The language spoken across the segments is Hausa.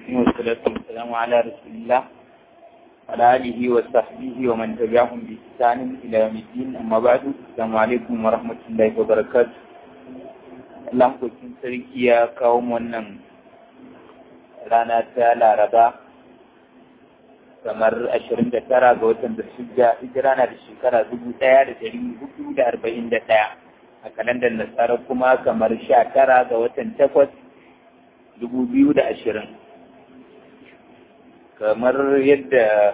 والصلاة والسلام على رسول الله وعلى آله وصحبه ومن تبعهم بإحسان إلى يوم الدين أما بعد السلام عليكم ورحمة الله وبركاته Allah kokin sarki ya kawo wannan rana ta Laraba kamar ashirin da tara ga watan da shida hijira na da shekara dubu ɗaya da dari hudu da arba'in da ɗaya a kalandar nasara kuma kamar sha tara ga watan takwas dubu biyu da ashirin kamar yadda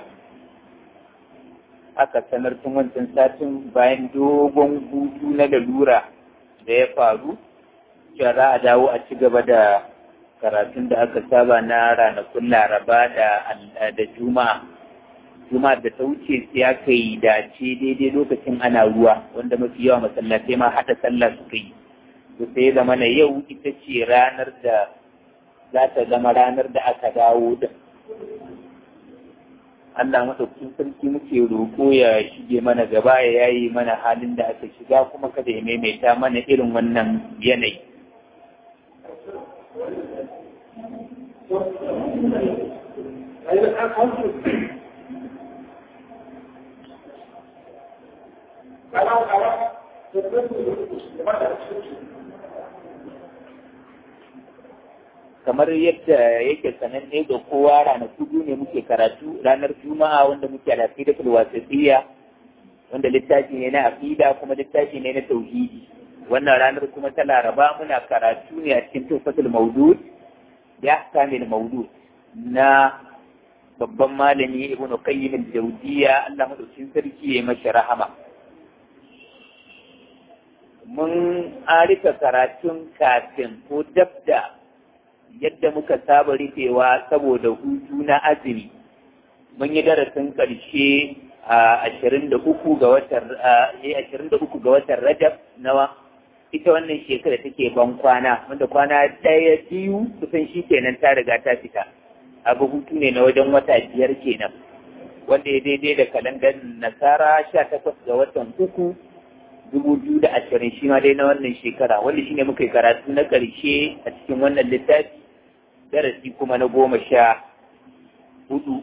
aka sanar tun wancan satin bayan dogon hutu na lalura da ya faru cewa za a dawo a ci gaba da karatun da aka saba na ranakun laraba da juma'a juma'a da ta wuce sai aka yi dace daidai lokacin ana ruwa wanda mafi yawa masallatai ma haɗa sallah suka yi to sai zama na yau ita ce ranar da za ta zama ranar da aka dawo da Allah maɗaukin sarki muke roƙo ya shige mana gaba ya yayi mana halin da aka shiga kuma kada ya maimaita mana irin wannan yanayi kamar yadda yake sananne ga kowa ranaku biyu ne muke karatu ranar juma'a wanda muke alaqidatul wasitiyya wanda littafi ne na aqida kuma littafi ne na tauhidi wannan ranar kuma ta laraba muna karatu ne a cikin tufatul maudud ya kamil maudud na babban malami ibn qayyim al-jawziyya Allah madaukin sarki ya masa rahama mun arika karatun kafin ko dabda yadda muka saba rufewa saboda hutu na azumi mun yi darasin ƙarshe a ashirin da uku ga watan ashirin da uku ga watan rajab nawa ita wannan shekara take ban kwana wanda kwana ɗaya biyu kusan shi kenan ta riga ta fita abu hutu ne na wajen wata biyar kenan wanda ya daidai da kalandar nasara sha takwas ga watan uku dubu biyu da ashirin shi ma dai na wannan shekara wanda shi ne muka yi karatu na ƙarshe a cikin wannan littafi darasi kuma na goma sha hudu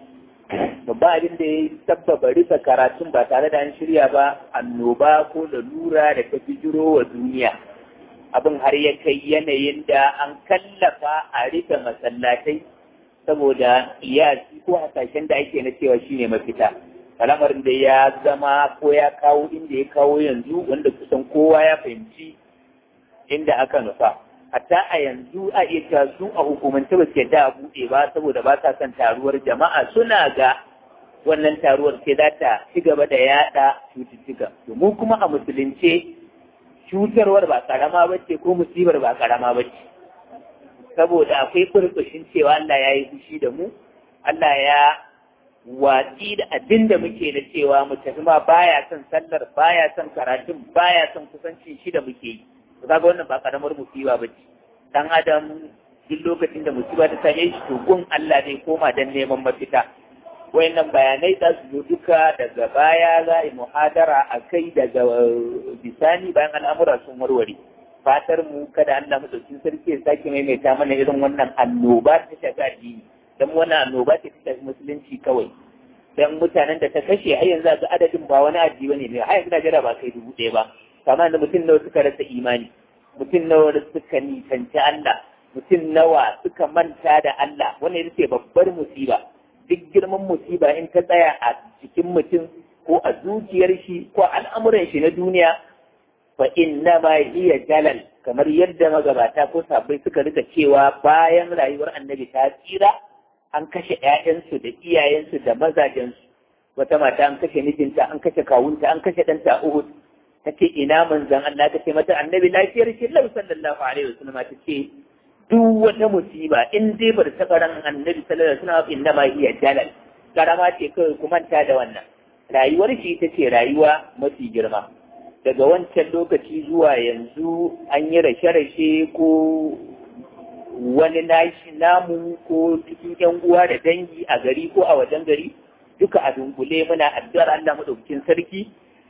babba abin da ya sabbaba rufe karatun ba tare da an shirya ba annoba ko lalura da ta bijiro wa duniya abin har ya kai yanayin da an kallafa a rufe masallatai saboda iyasi ko hasashen da ake na cewa shine mafita al'amarin da ya zama ko ya kawo inda ya kawo yanzu wanda kusan kowa ya fahimci inda aka nufa hatta a yanzu a iya cewa su a hukumance ba su yadda a buɗe ba saboda ba sa son taruwar jama'a suna ga wannan taruwar sai za ta ci gaba da yaɗa cututtuka domin kuma a musulunce cutarwar ba karama ba ce ko musibar ba karama ba ce saboda akwai kurkushin cewa Allah ya yi fushi da mu Allah ya watsi da abin da muke da cewa mu tafi ma baya son sallar baya son karatun baya son kusancin shi da muke yi kaga wannan ba karamar musiba ba ce dan adam duk lokacin da musiba ta same shi to gun Allah zai koma dan neman mafita wayannan bayanai za su zo duka daga baya za a yi muhadara a kai daga bisani bayan al'amura sun warware fatar mu kada Allah madaukin sarki ya sake maimaita mana irin wannan annoba ta shafi addini dan wannan annoba ce ta shafi musulunci kawai dan mutanen da ta kashe har yanzu ga adadin ba wani addini bane ne har yanzu Najeriya ba kai dubu ɗaya ba kama da mutum nawa suka rasa imani mutum nawa suka nisanci Allah mutum nawa suka manta da Allah wannan ita ce babbar musiba duk girman musiba in ta tsaya a cikin mutum ko a zuciyar shi ko al'amuran shi na duniya fa inna ma hiya jalal kamar yadda magabata ko sabbai suka rika cewa bayan rayuwar annabi ta tsira an kashe ƴaƴansu da iyayensu da mazajensu wata mata an kashe mijinta an kashe kawunta an kashe ɗanta a Uhud ta ce ina manzan Allah ta ce mata annabi lafiyar shi lau sallallahu alaihi wasallam ta ce duk wata musiba in dai bar ta ran annabi sallallahu alaihi wasallam inna ma hiya jalal karama ce kai ku manta da wannan rayuwar shi ita ce rayuwa mafi girma daga wancan lokaci zuwa yanzu an yi rashe-rashe ko wani nashi namu ko cikin yan uwa da dangi a gari ko a wajen gari duka a dunkule muna addu'ar Allah madaukakin sarki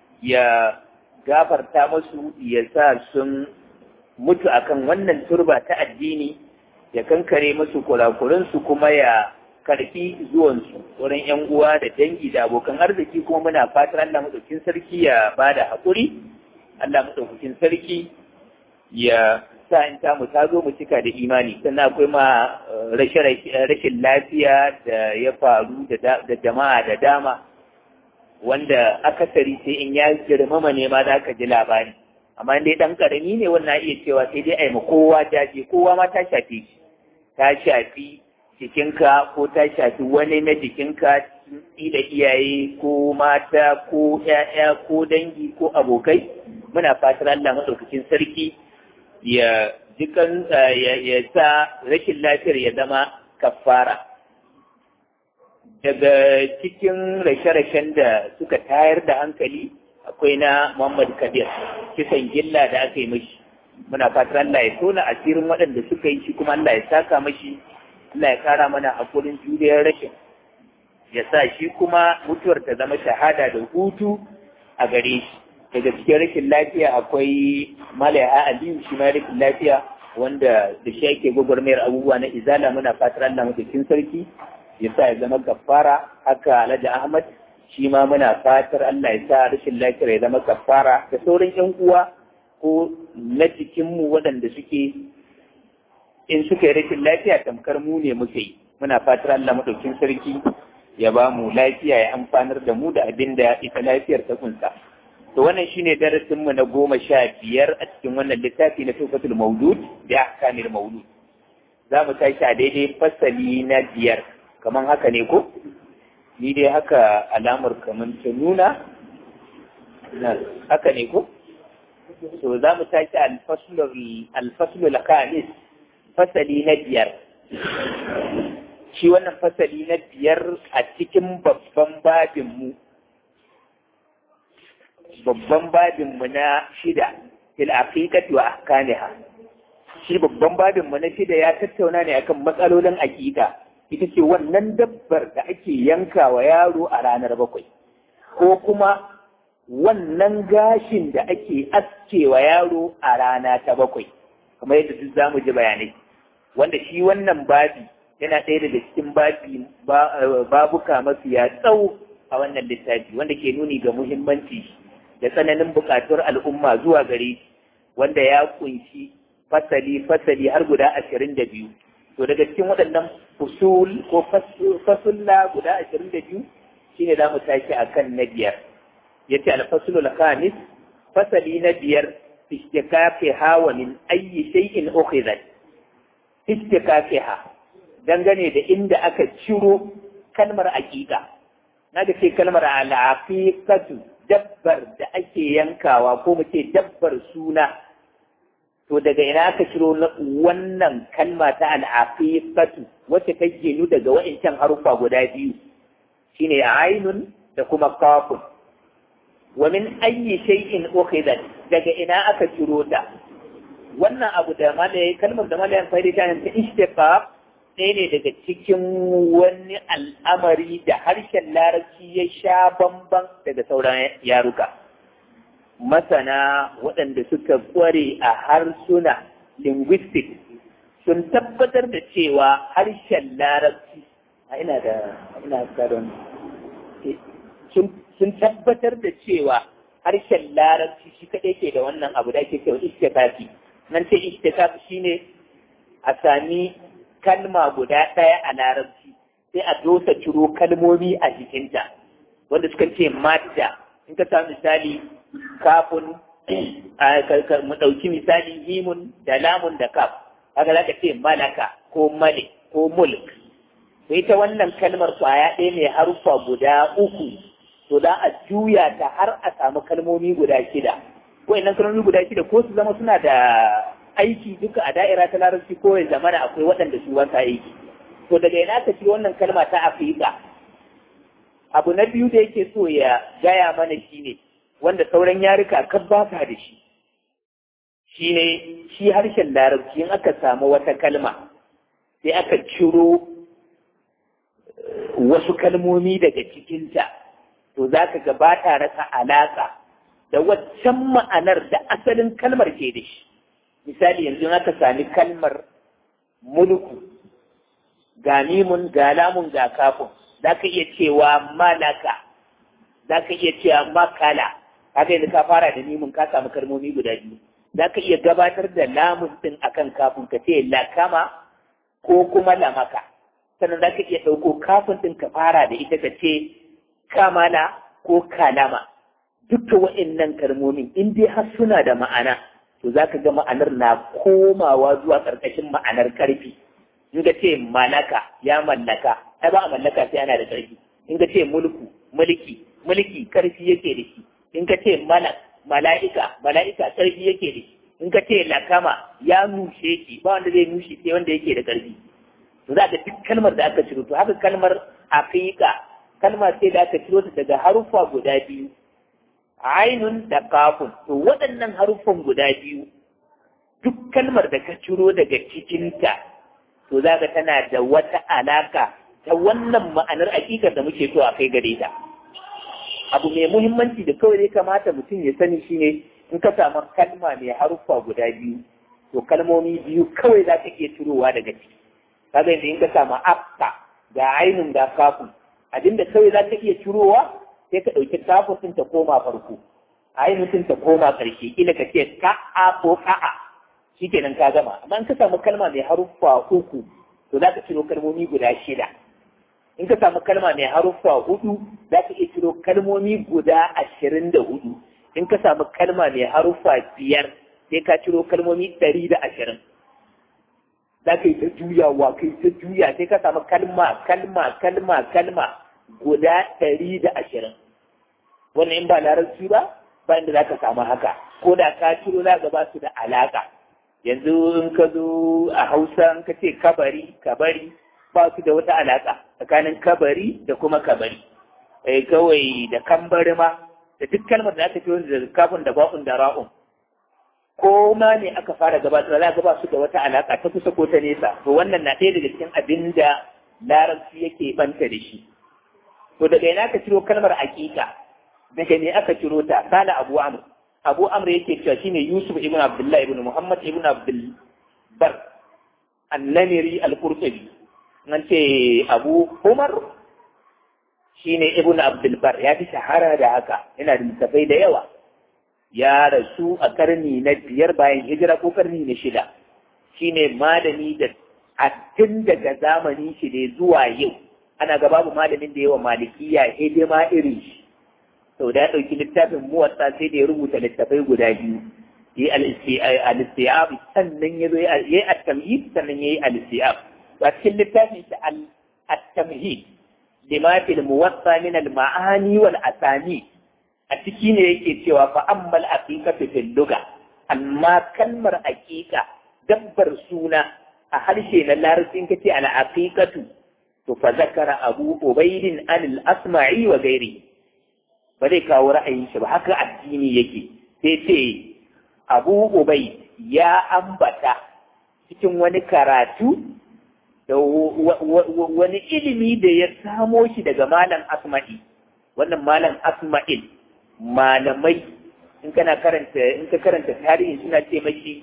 ya gafarta musu ya sa sun mutu akan wannan turba ta addini ya kankare musu kurakuransu kuma ya karfi zuwansu wurin yan uwa da dangi da abokan arziki kuma muna fatar Allah madaukakin sarki ya bada haƙuri Allah madaukakin sarki ya sa in ta mu ta zo mu cika da imani sannan akwai ma rashin lafiya da ya faru da jama'a da dama wanda akasari sai in ya girmama ne ma za ka ji labari amma dai dan karami ne wannan iya cewa sai dai ai ma kowa jaje kowa ma ta shafe shi ta shafi jikinka ko ta shafi wani na jikinka da iyaye ko mata ko ƴaƴa ko dangi ko abokai muna fatar Allah madaukakin sarki ya jikan ya sa rashin lafiyar ya zama kafara daga cikin rashe-rashen da suka tayar da hankali akwai na Muhammad Kabir kisan gilla da aka yi mashi muna fatar Allah ya tona asirin waɗanda suka yi shi kuma Allah ya saka mashi Allah ya kara mana hakurin juriyar rashin ya sa shi kuma mutuwar ta zama shahada da hutu a gare shi daga cikin rashin lafiya akwai malaya aliyu shi ma rashin lafiya wanda da shi ake gwagwarmayar abubuwa na izala muna fatar Allah madaukin sarki ya sa ya zama kafara haka alhaji ahmad shi ma muna fatar Allah ya sa rashin lafiyar ya zama kafara da sauran yan uwa ko na jikinmu waɗanda suke in suka yi rashin lafiya tamkar mu ne muke yi muna fatar Allah madaukin sarki ya ba mu lafiya ya amfanar da mu da abin da ita lafiyar ta kunsa to wannan shine darasin mu na goma sha biyar a cikin wannan littafi na tufatul maulud da ahkamil maulud za mu tashi a daidai fasali na biyar kaman haka ne ko ni dai haka alamar kaman ta nuna haka ne ko so za mu tashi alfaslul khamis fasali na biyar shi wannan fasali na biyar a cikin babban babinmu babban babinmu na shida fil aqiqati wa ahkamiha shi babban babinmu na shida ya tattauna ne akan matsalolin aqiqa ita ce wannan dabbar da ake yanka wa yaro a ranar bakwai ko kuma wannan gashin da ake aske wa yaro a rana ta bakwai kamar yadda duk zamu ji bayanai wanda shi wannan babi yana ɗaya daga cikin babi babuka mafiya tsawo a wannan littafi wanda ke nuni ga muhimmanci da tsananin buƙatuwar al'umma zuwa gare shi wanda ya kunshi fasali fasali har guda ashirin da biyu to daga cikin waɗannan usul ko fasulla guda ashirin da biyu shine za mu tashi a kan na biyar ya ce alfasulul khamis fasali na biyar istikafiha wa min ayyi shay'in ukhizat istikafiha dangane da inda aka ciro kalmar aqiqa na da ce kalmar al'aqiqatu dabbar da ake yankawa ko mu ce dabbar suna to daga ina aka ciro wannan kalma ta al'aqiqatu wacce ta ginu daga wa'incan harufa guda biyu shine ainun da kuma kafun wa min ayyi shay'in ukhidat daga ina aka ciro ta wannan abu da malai kalmar da malai amfani da ta ishtiqaq ɗaya ne daga cikin wani al'amari da harshen larabci ya sha bamban daga sauran yaruka masana waɗanda suka kware a harsuna linguistic sun tabbatar da cewa harshen larabci a ina da ina karon sun tabbatar da cewa harshen larabci shi kaɗai ke da wannan abu da ake cewa ishtikafi nan ce ishtikafi shine a sami kalma guda ɗaya a larabci sai a dosa ciro kalmomi a jikinta wanda suka ce madda in ka samu misali kafin mu ɗauki misali himun da lamun da kaf haka za ka ce malaka ko malik ko mulk sai ta wannan kalmar kwaya ɗaya mai haruffa guda uku to za a juya ta har a samu kalmomi guda shida ko inan kalmomi guda shida ko su zama suna da aiki duka a da'ira ta larabci ko ya zamana akwai waɗanda su wasa aiki to daga ina ka ci wannan kalma ta afirka abu na biyu da yake so ya gaya mana shine wanda sauran yarika kan ba da shi shine shi harshen larabci in aka samu wata kalma sai aka ciro wasu kalmomi daga cikinta to za ka ga ba ta rasa alaƙa da waccan ma'anar da asalin kalmar ke da shi misali yanzu aka sami kalmar mulku ga mimun ga lamun ga kafin za ka iya cewa malaka za ka iya cewa makala haka yanzu ka fara da mimun ka samu kalmomi guda biyu za ka iya gabatar da lamun din akan kafin ka ce lakama ko kuma lamaka sannan za ka iya ɗauko kafin din ka fara da ita ka ce kamala ko kalama dukkan wa'annan kalmomin in dai har suna da ma'ana to za ka ga ma'anar na komawa zuwa ƙarƙashin ma'anar ƙarfi in ka ce malaka ya mallaka ai ba a mallaka sai ana da ƙarfi in ka ce mulku mulki mulki ƙarfi yake da shi in ka ce malak mala'ika mala'ika ƙarfi yake da shi in ka ce lakama ya nushe shi ba wanda zai nushe sai wanda yake da ƙarfi to za ka duk kalmar da aka ciro to haka kalmar aqiqa kalma ce da aka ciro ta daga haruffa guda biyu ainun da kafun to waɗannan haruffan guda biyu duk kalmar da ka ciro daga cikinta to za ka tana da wata alaka ta wannan ma'anar hakikar da muke so a kai gare ta abu mai muhimmanci da kawai ya kamata mutum ya sani shine in ka samu kalma mai haruffa guda biyu to kalmomi biyu kawai za ka iya cirowa daga ciki kaga yanzu in ka samu afka ga ainun ga kafun abinda kawai za ka iya cirowa sai ka ɗauki kafin ta koma farko ainun ta koma ƙarshe ila ka ce ka'a ko ka'a shikenan ka gama amma in ka samu kalma mai haruffa uku to za ka ciro kalmomi guda shida in ka samu kalma mai haruffa hudu za ka iya ciro kalmomi guda ashirin da hudu in ka samu kalma mai haruffa biyar sai ka ciro kalmomi ɗari da ashirin za ka yi ta juyawa kai ta juya sai ka samu kalma kalma kalma kalma guda ɗari da ashirin wannan in ba larabci ba ba inda za ka samu haka ko da ka ciro za ka ba su da alaƙa yanzu in ka zo a hausa in ka ce kabari kabari ba su da wata alaƙa tsakanin kabari da kuma kabari eh kawai da kambari ma da duk kalmar da aka fiye da kafin da ba'un da ra'un ko ma ne aka fara gabatar za ka ba su da wata alaƙa ta kusa ko ta nesa to wannan na ɗaya daga cikin abin da larabci yake banta da shi to daga ina aka ciro kalmar aƙiƙa daga ne aka ciro ta kala abu amr abu amr yake cewa shine yusuf ibn abdullah ibn muhammad ibn abdul bar annamiri al-qurtubi nan ce abu umar shine ibn abdul bar ya fi shahara da haka yana da littafai da yawa ya rasu a karni na biyar bayan hijira ko karni na shida shine malami da a tun daga zamani shi ne zuwa yau ana ga babu malamin da yawa malikiya hidima irin shi sau da ya ɗauki littafin muwatsa sai da ya rubuta littafai guda biyu ya yi al-istiyab sannan ya zo ya yi at-tamhid sannan ya yi al-istiyab a cikin littafin shi at-tamhid lima fil muwatta min al-ma'ani wal asani a ciki ne yake cewa fa ammal aqiqatu fil lugha amma kalmar aqiqa dabbar suna a harshe na larabcin kace al aqiqatu to fa zakara abu ubaidin an al-asma'i wa ghairihi ba zai kawo ra'ayin shi ba haka addini yake sai ce abu ubai ya ambata cikin wani karatu da wani ilimi da ya samo shi daga malam asma'i wannan malam asma'il malamai in kana karanta in ka karanta tarihi suna ce mashi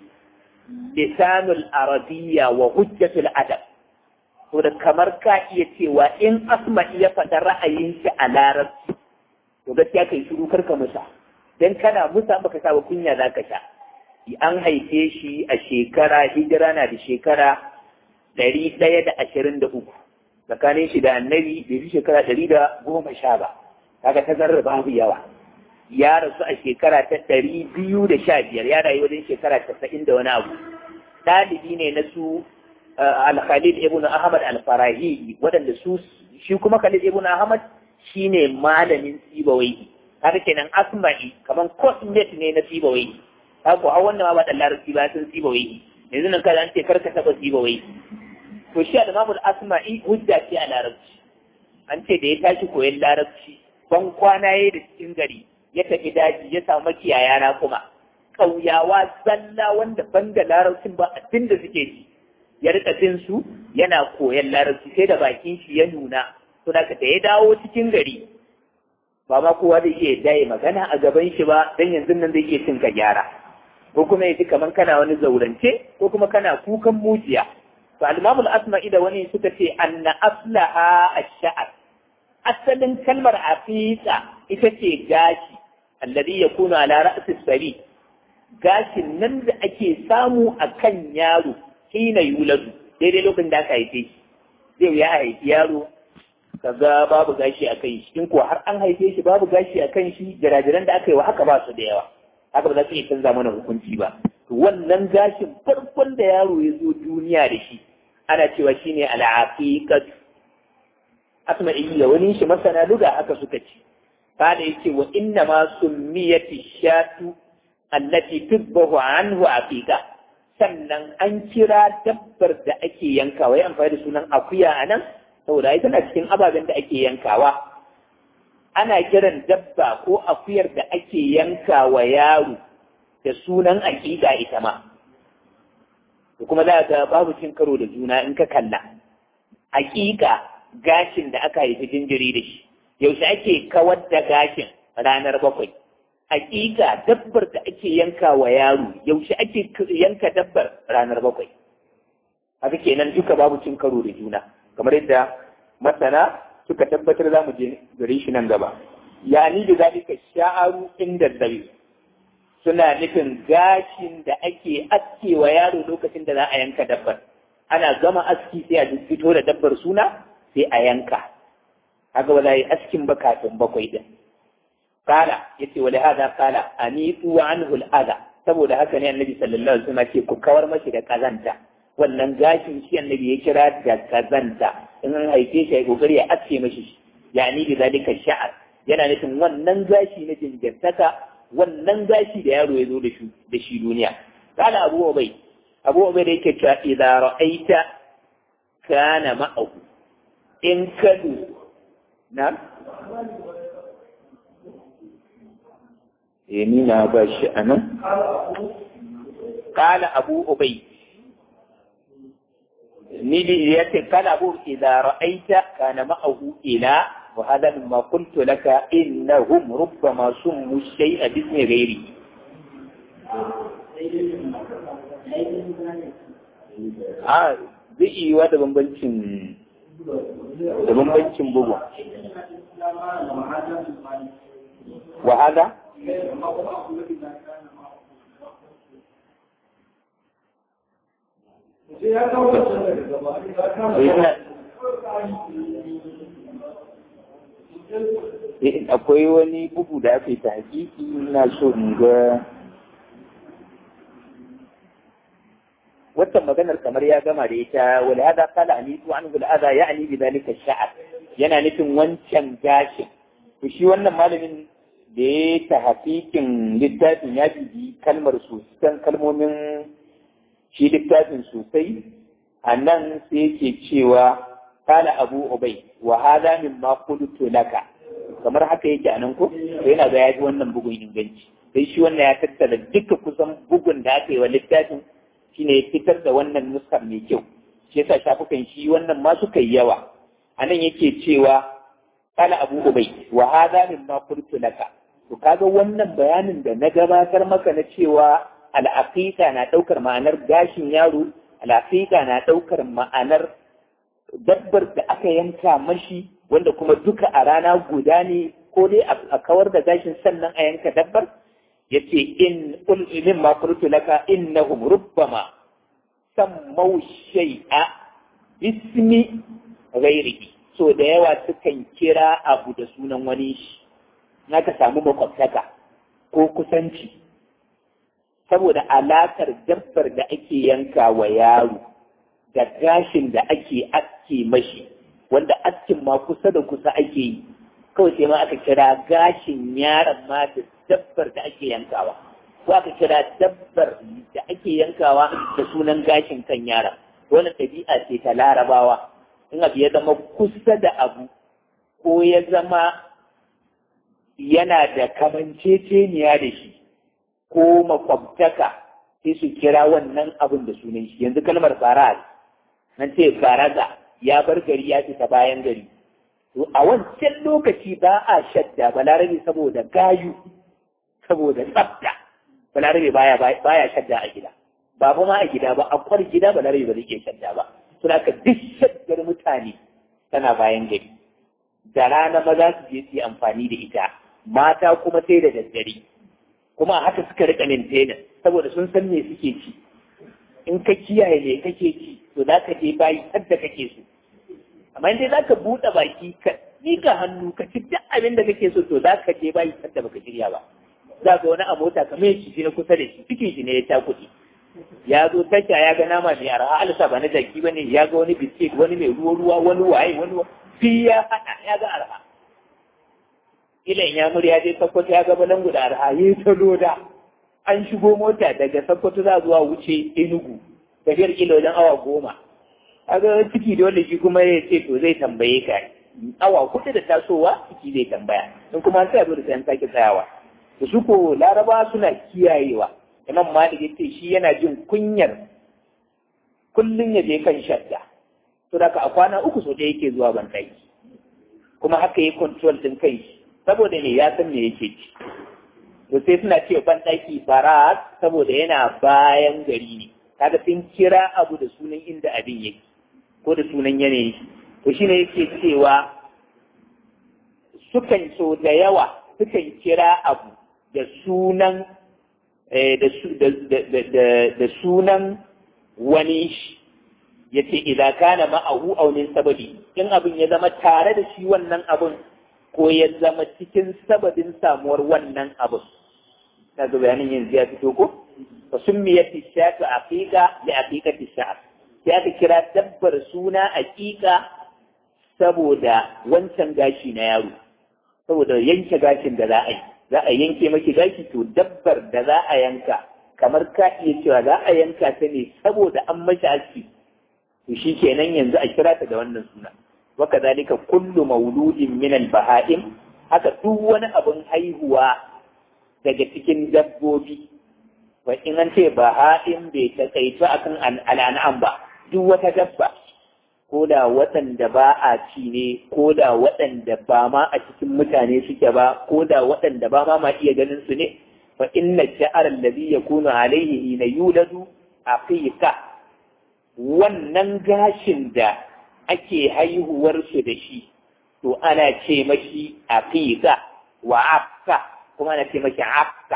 lisanul arabiyya wa hujjatul adab to da kamar ka iya cewa in asma'i ya faɗa ra'ayin shi a larabci to gaskiya kai shiru karka musa dan kana musa baka sa kunya zaka sha an haife shi a shekara hijira na da shekara ɗari ɗaya da ashirin da uku tsakanin shi da annabi bai fi shekara ɗari da goma sha ba kaga ta zarra babu yawa ya rasu a shekara ta ɗari biyu da sha biyar ya rayu wajen shekara casa'in da wani abu ɗalibi ne na su al-khalid ibn ahmad al-farahi waɗanda su shi kuma khalid ibn ahmad shine malamin sibawai har kenan asma'i kaman cosmet ne na sibawai haka a wannan ma ba da larabci ba sun sibawai yanzu nan kada an ce karka taba sibawai to shi al-imamul asma'i hujja ce a larabci an ce da ya tashi koyon larabci ban kwana yayi da cikin gari ya tafi daji ya samu makiyaya na kuma ƙauyawa zalla wanda ban da larabcin ba abin da suke ji ya rika jin su yana koyon larabci sai da bakin shi ya nuna to da da ya dawo cikin gari ba ma kowa zai iya daye magana a gaban shi ba dan yanzu nan zai iya cin ka gyara ko kuma ya ji kamar kana wani zaurance ko kuma kana kukan mujiya to al-imam al-asma'i da wani suka ce anna aslaha ash-sha'r asalin kalmar aqiqa ita ce gashi alladhi yakunu ala ra'si sari gashin nan da ake samu a kan yaro hina yuladu daidai lokacin da aka haife shi zai ya haifi yaro kaga babu gashi a kan shi in kuwa har an haife shi babu gashi a kan shi jirajiran da aka yi wa haka ba su da yawa haka ba za su iya canza mana hukunci ba wannan gashin farkon da yaro ya zo duniya da shi ana cewa shine al'aqiqat asma'i da wani shi masana luga haka suka ce kada yace wa inna ma summiyati shatu allati tubbahu anhu aqiqa sannan an kira dabbar da ake yankawa ya amfani da sunan akuya anan saboda ai tana cikin ababen da ake yankawa ana kiran dabba ko akuyar da ake yankawa yaro da sunan aƙiƙa ita ma da kuma za ga babu cin karo da juna in ka kalla aƙiƙa gashin da aka haifi jinjiri da shi yaushe ake kawar da gashin ranar bakwai aƙiƙa dabbar da ake yanka wa yaro yaushe ake yanka dabbar ranar bakwai haka kenan duka babu cin karo da juna kamar yadda masana suka tabbatar za mu je gare shi nan gaba yani da zalika sha'aru inda dabi suna nufin gashin da ake aske wa yaro lokacin da za a yanka dabbar ana gama aski sai a fito da dabbar suna sai a yanka haka ba za a yi askin ba kafin bakwai din kala yace wa hada kala anitu anhu al-adha saboda haka ne annabi sallallahu alaihi wasallam ce ku kawar mashi da kazanta wannan gashin shi annabi ya kira da kazanta in an haife shi ya kokari ya aske mashi yani bi zalika sha'ar yana nufin wannan gashi na jinjirtaka wannan gashi da yaro ya zo da shi da shi duniya kana abu ubai abu ubai da yake cewa idza ra'aita kana ma'ahu in kadu na eh ni na ba shi anan kana abu ubai ni da yace kana abu idza ra'aita kana ma'ahu ila وهذا مما قلت لك إنهم ربما سموا الشيء باسم غيره a zai iya wa da bambancin da bambancin bugu wahala akwai wani bugu da aka yi ta hakiki na so in ga wannan maganar kamar ya gama da ita wal hada qala anitu an bil adha ya'ni bi dhalika sha'r yana nufin wancan gashin to shi wannan malamin da ya ta hakikin littafin ya bibi kalmar sosai kalmomin shi littafin sosai a nan sai yake cewa kala abu ubai wa hada mimma qultu laka kamar haka yake a nan ko to yana ga yaji wannan bugun inganci sai shi wannan ya tattara duka kusan bugun da aka yi wa littafin shine ya fitar da wannan nuskar mai kyau shi yasa shafukan shi wannan ma suka yi yawa a nan yake cewa kala abu ubai wa hada mimma qultu laka to kaga wannan bayanin da na gabatar maka na cewa al'aqiqa na daukar ma'anar gashin yaro al'aqiqa na daukar ma'anar dabbar da aka yanka mashi wanda kuma duka a rana guda ne ko dai a kawar da gashin sannan a yanka dabbar yace in min ma qultu laka innahum rubbama sammau shay'a ismi ghairihi so da yawa sukan kira abu da sunan wani shi naka samu makwabtaka ko kusanci saboda alakar dabbar da ake yanka wa yaro da gashin da ake aske mashi wanda askin ma kusa da kusa ake yi kawai sai ma aka kira gashin yaron ma da dabbar da ake yankawa ko aka kira dabbar da ake yankawa da sunan gashin kan yaron wannan ɗabi'a ce ta larabawa in abu ya zama kusa da abu ko ya zama yana da kamanceceniya da shi ko makwabtaka sai su kira wannan abin da sunan shi yanzu kalmar faraz nan ce faraza ya bar gari ya fita bayan gari to a wancan lokaci ba a shadda balarabe saboda gayu saboda tsafta balarabe baya baya shadda a gida ba fa ma a gida ba a kwar gida balarabe ba zai shadda ba suna ka duk shaddar mutane tana bayan gari da rana maza su je su yi amfani da ita mata kuma sai da daddare kuma haka suka rika maintenance saboda sun san me suke ci in ka kiyaye me kake ci to za ka je bayi hadda kake so amma in dai za ka buɗe baki ka miƙa hannu ka ci duk abin da kake so to za ka je bayi hadda baka shirya ba za ka wani a mota kamar ya ci na kusa da shi cikin shi ne ya ta kuɗi ya zo tasha ya ga nama mai arha alisa ba na jaki ba ne ya ga wani biskit wani mai ruwa ruwa wani waye wani fi ya haɗa ya ga arha ilan ya murya je sakkwato ya ga balangu da arha ya ta loda an shigo mota daga sakkwato za zuwa wuce enugu tafiyar kila wajen awa goma kaga ciki da wanda shi kuma ya ce to zai tambaye ka awa kuɗi da tasowa ciki zai tambaya in kuma an tsaya zo da sayan sake tsayawa da su ko laraba suna kiyayewa imam malik ya ce shi yana jin kunyar kullum ya je kan shadda to da a kwana uku so da yake zuwa ban kuma haka yi control din kai saboda ne ya san me yake ci to sai suna ce ban ɗaki barat saboda yana bayan gari ne kaga sun kira abu da sunan inda abin yake ko da sunan yanayi to shine yake cewa sukan so da yawa sukan kira abu da sunan da sunan wani shi ya ce idan kana ma'ahu aunin sababi in abin ya zama tare da shi wannan abin ko ya zama cikin sababin samuwar wannan abin ta ga bayanin yanzu ya fito ko fa summiyat ishatu aqiqa li aqiqati sha'r sai aka kira dabbar suna aqiqa saboda wancan gashi na yaro saboda yanke gashin da za a yi za a yanke maki gashi to dabbar da za a yanka kamar ka iya cewa za a yanka ta ne saboda an mashi aski to shi kenan yanzu a kira ta da wannan suna wa kadhalika kullu mauludin min al-baha'im haka duk wani abin haihuwa daga cikin dabbobi wa in an ce baha'im bai takaitu akan al'an'am ba duk wata dabba ko da waɗanda ba a ci ne ko da waɗanda ba ma a cikin mutane suke ba ko da waɗanda ba ma ma iya ganin su ne fa inna sha'ar allazi yakunu alayhi hina yuladu aqiqa wannan gashin da ake haihuwar su da shi to ana ce mashi aqiqa wa afka kuma ana ce mashi afka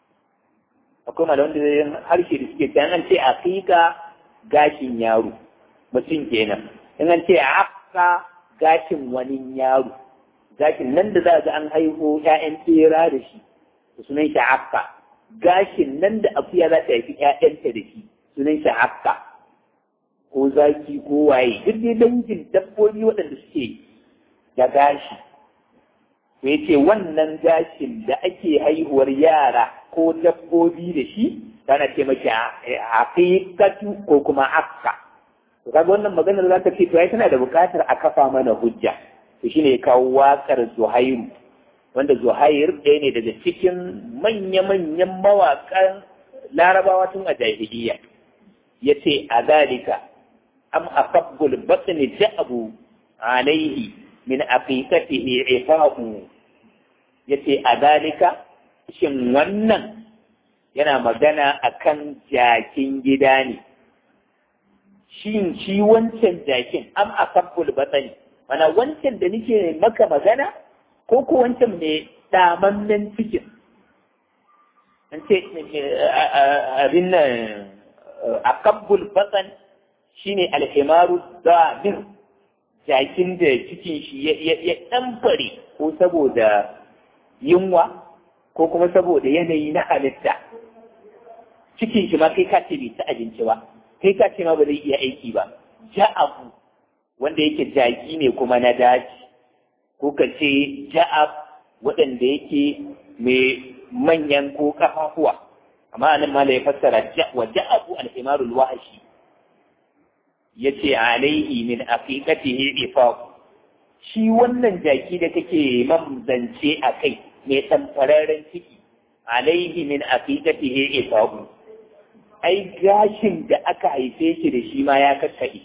akwai malaman da harshe da suke ta an ce aqiqa gashin yaro mutum kenan in an ce afka gashin wani yaro gashin nan da za ga an haihu ƴaƴan tsera da shi sunan shi afka gashin nan da akuya za ta haifi ƴaƴanta da shi sunan shi afka ko zaki ko waye duk dai dangin dabbobi waɗanda suke da gashi to yace wannan gashin da ake haihuwar yara ko dabbobi da shi tana ce maki haqiqatu ko kuma afka to kaga wannan maganar za ta ce to ai tana da buƙatar a kafa mana hujja to shine ya kawo waƙar Zuhairu wanda Zuhair ɗaya ne daga cikin manya-manyan mawaƙan Larabawa tun a jahiliya yace a zalika am asabbul batni ja'abu alaihi min aqiqatihi ifa'u yace a zalika shin wannan yana magana akan jakin gida ne shin shi wancan jakin am asabbul batni mana wancan da nake maka magana ko ko wancan mai damammen cikin an ce abin nan akabbul batsan shine alhimaru damir jakin da cikin shi ya ɗanfare ko saboda yunwa ko kuma saboda yanayi na halitta cikin shi ma kai ka ce bai ci abinci ba kai ka ce ma ba zai iya aiki ba ja'abu wanda yake jaki ne kuma na daji ko ka ce ja'ab waɗanda yake mai manyan ko kafafuwa amma anan mala ya fassara wa ja'abu al-himarul wahashi yace alaihi min aqiqatihi ifaq shi wannan jaki da kake mamzance a kai mai tamfararren ciki alaihi min aqiqatihi ifaq ai gashin da aka haife shi da shi ma ya kakkaɗe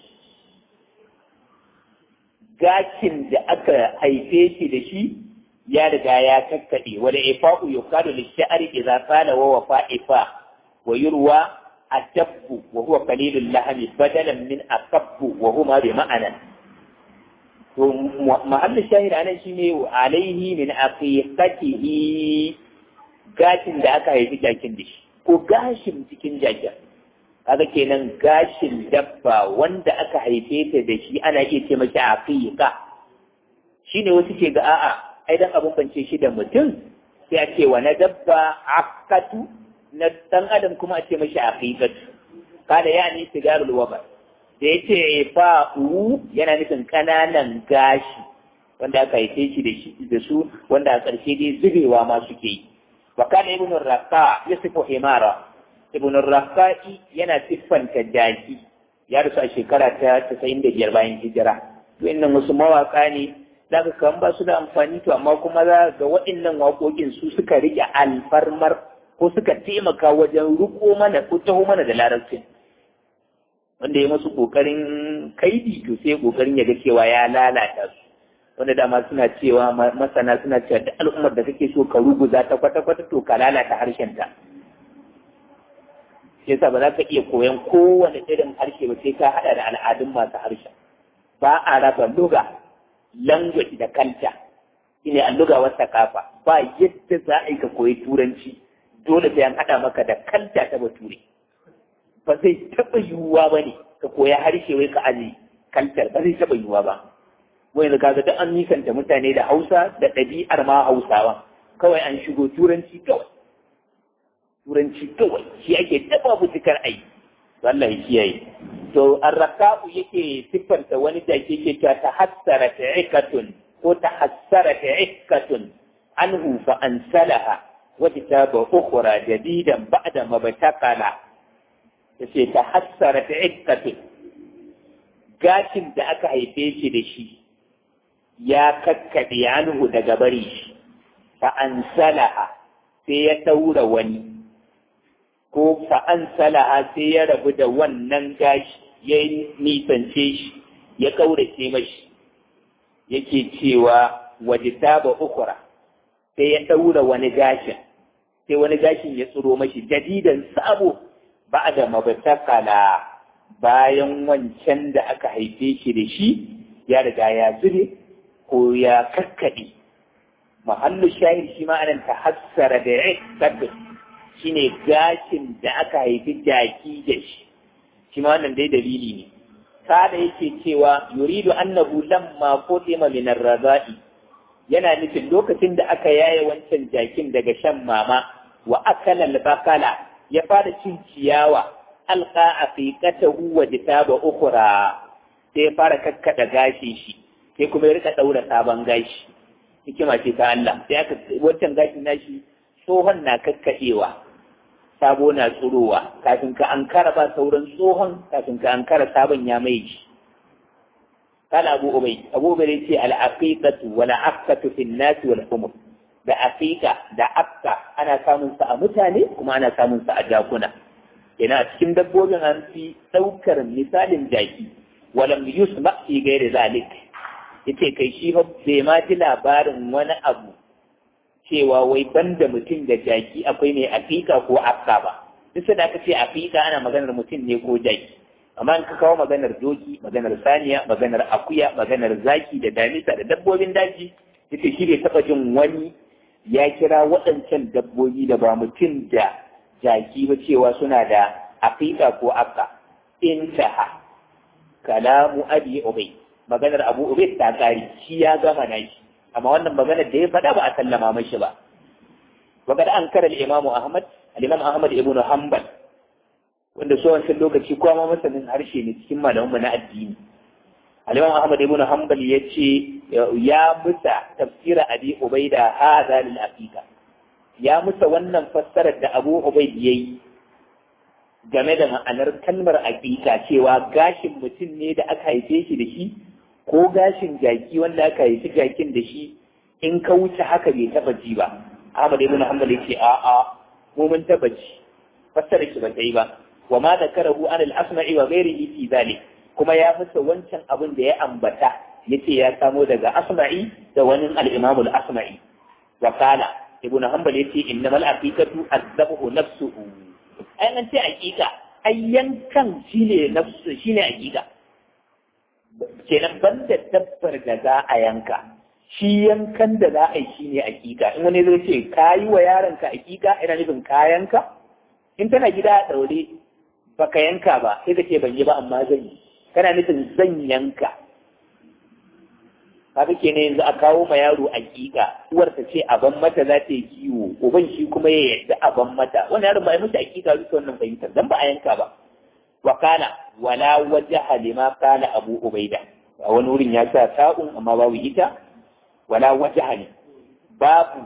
gashin da aka haife shi da shi ya riga ya kakkaɗe wala ifa'u yuqalu lish'ari idza qala wa wafa ifa wa yurwa adabbu wa huwa qalilul lahmi badalan min akabbu wa huma bi ma'ana to mahallin shahid anan shine alaihi min aqiqatihi gashin da aka haifi jakin da shi ko gashin cikin jakin kaga kenan gashin dabba wanda aka haife ta da shi ana iya ce mashi aqiqa shine wasu ke ga a'a ai dan abun bance shi da mutum sai a ce wa na dabba aqatu na dan adam kuma a ce mashi aqiqatu kada ya ni sigarul waba da yace fa'u yana nufin kananan gashi wanda aka haife shi da shi da su wanda a ƙarshe dai zubewa ma suke yi wa kana ibnu raqa yasifu himara ibn rafa'i yana siffanta jaki ya rasu a shekara ta 95 bayan hijira to innan wasu mawaka ne zaka kan ba su da amfani to amma kuma za ga waɗannan waƙoƙin su suka rike alfarmar ko suka taimaka wajen riko mana ko taho mana da larabcin wanda ya masu ƙoƙarin kaidi to sai ƙoƙarin ya ga cewa ya lalata su wanda dama suna cewa masana suna cewa duk al'ummar da kake so ka ruguza ta kwata-kwata to ka lalata harshen ta shi yasa ba za ka iya koyan kowane irin harshe ba sai ka haɗa da al'adun masu harshe ba a raba luga language da kanta shine alluga wata kafa ba yadda za a yi ka koyi turanci dole sai an haɗa maka da kanta ta bature ba zai taɓa yiwuwa ba ne ka koya harshe wai ka aji kaltar ba zai taɓa yiwuwa ba wai da kaga duk an nisanta mutane da hausa da ɗabi'ar ma hausawa kawai an shigo turanci kawai turanci kawai shi ake taba fitikar ai Allah ya kiyaye to arrakabu yake siffanta wani da ke ke ta tahassara ta'ikatun ko tahassara ta'ikatun anhu fa ansalaha wa kitaba ukhra jadidan ba'da mabtaqala yace tahassara ta'ikatun gashin da aka haife shi da shi ya kakkaɗe anhu daga bari shi fa ansalaha sai ya taura wani ko fa'an salaha sai ya rabu da wannan gashi ya nisance shi ya ƙaurace mashi yake cewa waje taba ukura sai ya ɗaura wani gashin sai wani gashin ya tsiro mashi jadidan sabo ba da mabatakala bayan wancan da aka haife shi da shi ya riga ya zube ko ya kakkaɗe mahallu shahid shi ma anan ta hassara da ya shine gashin da aka haifi jaki da shi shi ma wannan dai dalili ne kada yake cewa yuridu annahu lamma qutima min ar-raza'i yana nufin lokacin da aka yaye wancan jakin daga shan mama wa akala al-bakala ya fara cin ciyawa alqa aqiqatahu wa jitaba ukhra sai ya fara kakkada gashi shi sai kuma ya rika daura sabon gashi hikima ce ta Allah sai aka wancan gashin nashi tsohon na kakkadewa sabo na tsurowa kafin ka an kara ba sauran tsohon kafin ka an kara sabon ya mai shi kala abu ubai abu ubai ce al-aqiqatu wal aqatu fi an-nas wal humur da aqiqa da aqqa ana samun sa a mutane kuma ana samun sa a jakuna ina cikin dabbobin an fi daukar misalin jaki walam yusma fi ghairi zalik yace kai shi fa bai ma ji labarin wani abu cewa wai banda mutum da jaki akwai mai afika ko afka ba duk da aka ce afika ana maganar mutum ne ko jaki amma in ka kawo maganar doki maganar saniya maganar akuya maganar zaki da damisa da dabbobin daji yace shi bai taba jin wani ya kira waɗancan dabbobi da ba mutum da jaki ba cewa suna da afika ko afka intaha kalamu abi ubay maganar abu ubay ta kare shi ya gama nashi amma wannan maganar da ya faɗa ba a sallama mashi ba وقد أنكر الإمام أحمد الإمام أحمد ابن حنبل wanda so wancan lokaci kowa ma masanin harshe ne cikin malamanmu na addini al-imam ahmad ibn hanbal yace ya musa tafsira abi ubaida hadha lil aqiqa ya musa wannan fassarar da abu ubaid yayi game da ma'anar kalmar aqiqa cewa gashin mutum ne da aka haife shi da shi ko gashin jaki wanda aka haifi jakin da shi in ka wuce haka bai taba ji ba ahmad ibn hanbal yace a a mu mun taba ji fassara shi ba ta yi ba wa ma zakarahu an al-asma'i wa ghairihi fi zalik kuma ya musa wancan abin da ya ambata yace ya samo daga asma'i da wani al-imam al-asma'i wa qala ibnu hanbal yace innamal aqiqatu azzabahu nafsuhu ai an ce aqiqa ai yankan shine nafsu shine aƙiƙa kenan banda dabbar da za a yanka shi yankan da za a yi shine aƙiƙa in wani zai ce ka yi wa yaronka aƙiƙa ina nufin kayanka in tana gida a ɗaure baka yanka ba sai ka ce ban yi ba amma zan yi kana nufin zan yanka kaga kenan yanzu a kawo ma yaro aƙiƙa uwar ta ce aban mata za ta yi kiwo uban shi kuma ya yarda aban mata wannan yaron ba ya mutu aƙiƙa bisa wannan fahimtar dan ba a yanka ba wa kana wala wajaha lima kana abu ubaida a wani wurin ya sa ta'un amma babu ita wala wajaha ne babu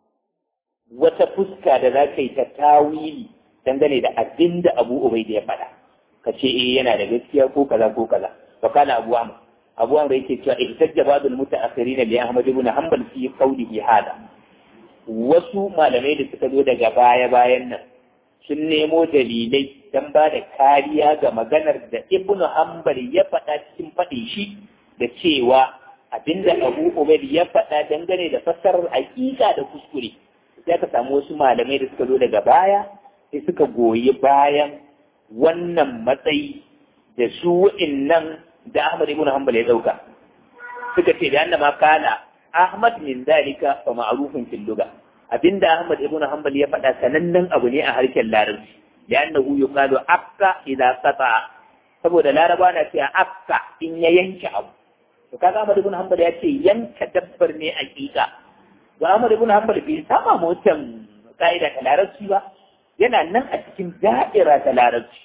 wata fuska da za ka yi ta tawili dangane da abin da abu ubaida ya faɗa ka ce eh yana da gaskiya ko kaza ko kaza wa kana abu amr abu amr yake cewa ihtajja ba'dul mutaakhirin li ahmad ibn hanbal fi qawlihi hada wasu malamai da suka zo daga baya bayan nan sun nemo dalilai don ba da kariya ga maganar da ibn hanbal ya faɗa cikin faɗin shi da cewa abinda abu umar ya faɗa dangane da fassarar hakika da kuskure sai ka samu wasu malamai da suka zo daga baya sai suka goyi bayan wannan matsayi da su nan da Ahmad ibn Hanbal ya dauka suka ce da annama kana Ahmad min dalika fa ma'rufun fil lugha abinda Ahmad ibn Hanbal ya faɗa sanannen abu ne a harshen Larabci da annahu yuqalu akka idza qata saboda Laraba na cewa akka in ya yanke abu to kaga Ahmad ibn Hanbal ya ce yanka dabbar ne aqiqa ga Ahmad ibn Hanbal bai sama mutan ka'ida ta Larabci ba yana nan a cikin da'ira ta Larabci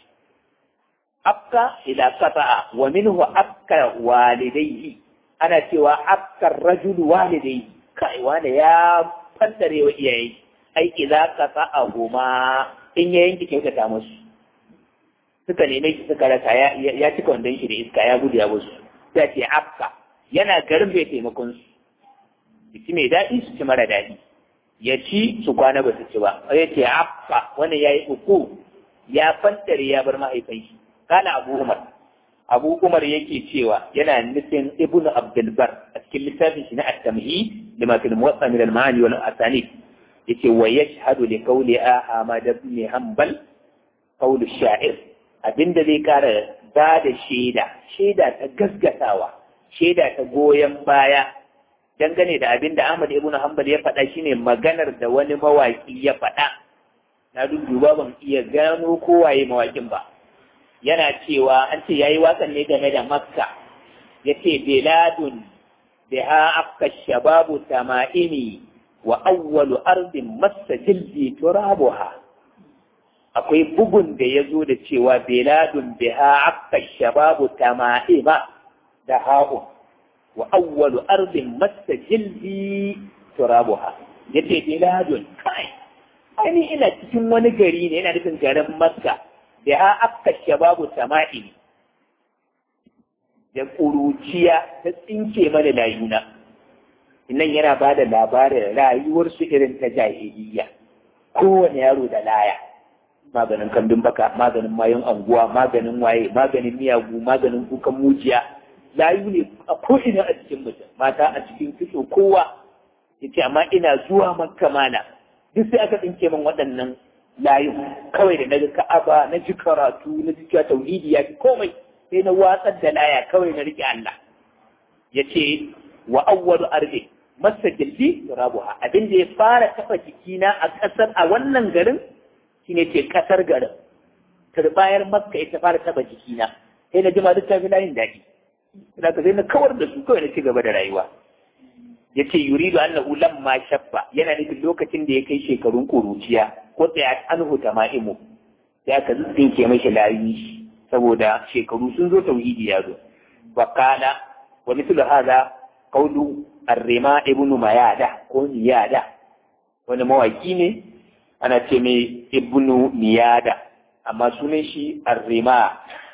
akka ila qata'a wa minhu akka walidayhi ana cewa akka rajul walidayhi kai wanda ya fassare wa iyaye ai idza qata'ahuma in ya yanke kyautata musu suka neme shi suka rasa ya ya cika wandon shi da iska ya gudu ya musu sai ce akka yana garin bai taimakon su ci mai daɗi su ci mara daɗi ya ci su kwana ba su ci ba ya ce akka wannan ya yi uku ya fantare ya bar mahaifin shi kana abu umar abu umar yake cewa yana nufin ibn abdulbar a cikin littafin shi na at-tamhi lima fil muwatta min al-ma'ani wal asanid yace wa yashhadu li qawli ahmad ibn hanbal qawl ash-sha'ir abinda zai kara ba da shaida shaida ta gaskatawa shaida ta goyon baya dangane da abinda Ahmad ibn Hanbal ya faɗa shine maganar da wani mawaki ya faɗa na duba ban iya gano kowaye mawakin ba yana cewa an ce yayi wakan ne game da Makka yace biladun biha akka shababu tama'imi wa awwalu ardin massa jildi turabuha akwai bugun da ya zo da cewa biladun biha akka shababu tama'ima da ha'u wa awwalu ardin massa jildi turabuha yace biladun kai ainihin ina cikin wani gari ne yana nufin garin Makka da ha akka shababu sama'ini da ƙuruciya ta tsinke mana layuna nan yana ba da labarin rayuwarsu irin ta jahiliya kowane yaro da laya maganin kambin baka maganin mayon anguwa maganin waye maganin miyagu maganin kukan mujiya layu ne a ko'ina a cikin mutum mata a cikin kitso kowa ya ce amma ina zuwa makka mana duk sai aka tsinke min waɗannan layu kawai da naga ka'aba na ji karatu na ji cewa tauhidi ya fi komai sai na watsar da laya kawai na rike Allah ya ce wa awwalu ardi masa gilli rabuha abin da ya fara kafa jikina a ƙasar a wannan garin shine ce ƙasar garin turbayar makka ita fara kafa jikina sai na jima duk ta fi layin daɗi ina ka sai na kawar da su kawai na ci gaba da rayuwa ya ce yuridu annahu lamma shabba yana nufin lokacin da ya kai shekarun ƙuruciya ko tsaya an huta ma'imu sai aka tsinke mashi layi saboda shekaru sun zo tauhidi ya zo wa kana wa mithlu hadha qawlu ar-rima ibnu mayada ko niyada wani mawaki ne ana ce mai ibnu niyada amma sunan shi ar-rima